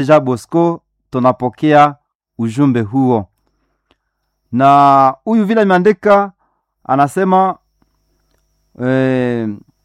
Ja Bosco, tunapokea ujumbe huo, na huyu vile ameandika anasema eh,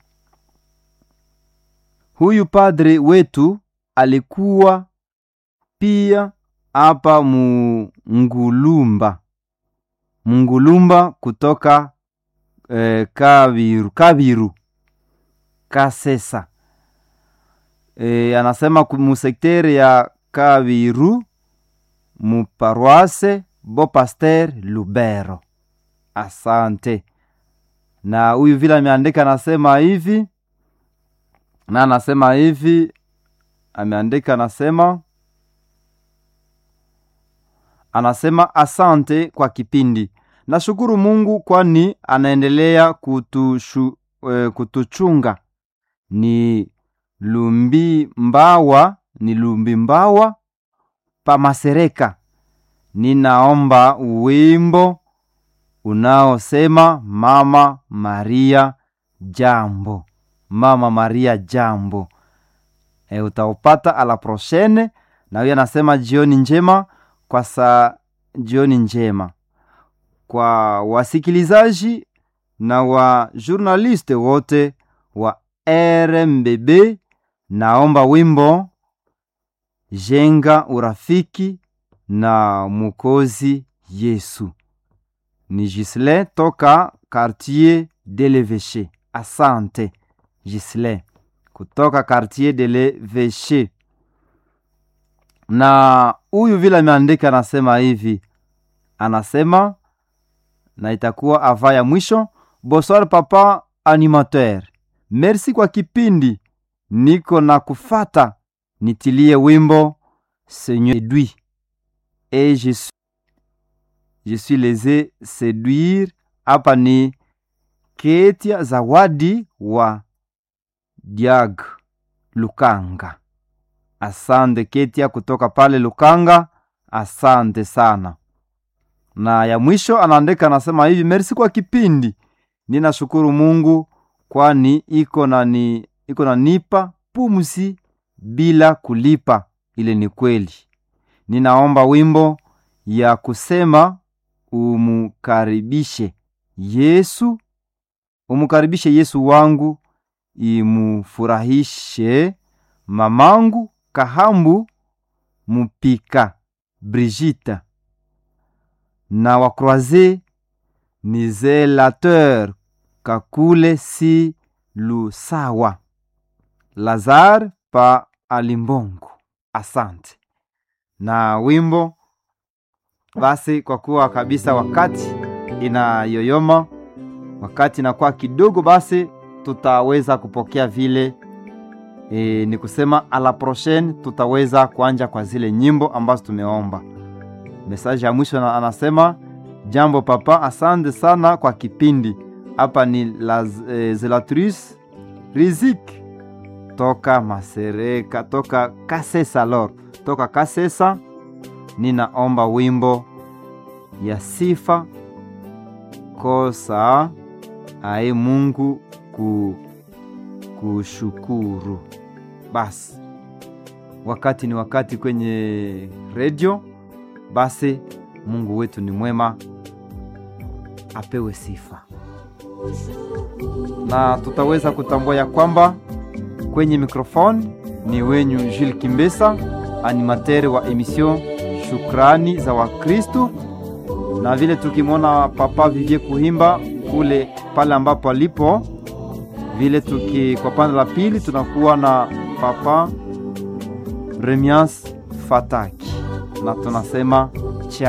huyu padre wetu alikuwa pia hapa Mungulumba, Mungulumba kutoka eh, Kabiru, Kabiru Kasesa e, anasema musektere ya Kabiru muparoise Bo Paster Lubero. Asante. Na huyu vile ameandika anasema hivi na anasema hivi ameandika anasema anasema asante kwa kipindi. Nashukuru Mungu kwani anaendelea kutushu, eh, kutuchunga ni lumbi mbawa ni lumbi mbawa pa Masereka. Ninaomba wimbo unaosema Mama Maria jambo, Mama Maria jambo. E, utaupata ala prochaine. Na huyo anasema jioni njema kwa saa, jioni njema kwa wasikilizaji na wa journaliste wote wa RMBB. Naomba wimbo jenga urafiki na Mukozi Yesu. Ni Gisle toka quartier de l'Eveche. Asante Gisle kutoka quartier de l'Eveche. Na huyu vile ameandika anasema hivi, anasema na itakuwa ava ya mwisho. Bonsoir papa animateur, merci kwa kipindi, niko na kufata, nitilie wimbo Seigneur séduit et je suis, je suis laissé séduire. Hapa ni Ketia Zawadi wa Diag Lukanga. Asante Ketia kutoka pale Lukanga, asante sana. Na ya mwisho anaandika anasema hivi, merci kwa kipindi, ninashukuru Mungu kwani iko na ni iko na nipa pumzi bila kulipa. Ile ni kweli. Ninaomba wimbo ya kusema umukaribishe Yesu, umukaribishe Yesu wangu, imufurahishe mamangu Kahambu Mupika Brigita na wakroise ni zelateur Kakule si Lusawa Lazar pa Alimbongo. Asante na wimbo basi, kwa kuwa kabisa wakati inayoyoma, wakati inakuwa kidogo, basi tutaweza kupokea vile e, ni kusema a la prochaine tutaweza kuanja kwa zile nyimbo ambazo tumeomba. Mesaji ya mwisho na anasema jambo papa, asante sana kwa kipindi. Hapa ni la e, zelatrice Rizik toka Masereka, toka Kasesa lor, toka Kasesa. Ninaomba wimbo ya sifa kosa ae Mungu ku, kushukuru. Basi wakati ni wakati kwenye redio, basi Mungu wetu ni mwema, apewe sifa, na tutaweza kutambua ya kwamba kwenye mikrofoni ni wenyu Jules Kimbesa, animateri wa emission Shukrani za Wakristu, na vile tukimwona Papa Vivie Kuhimba kule pale ambapo alipo vile, tuki kwa pande la pili tunakuwa na Papa Remias Fataki, na tunasema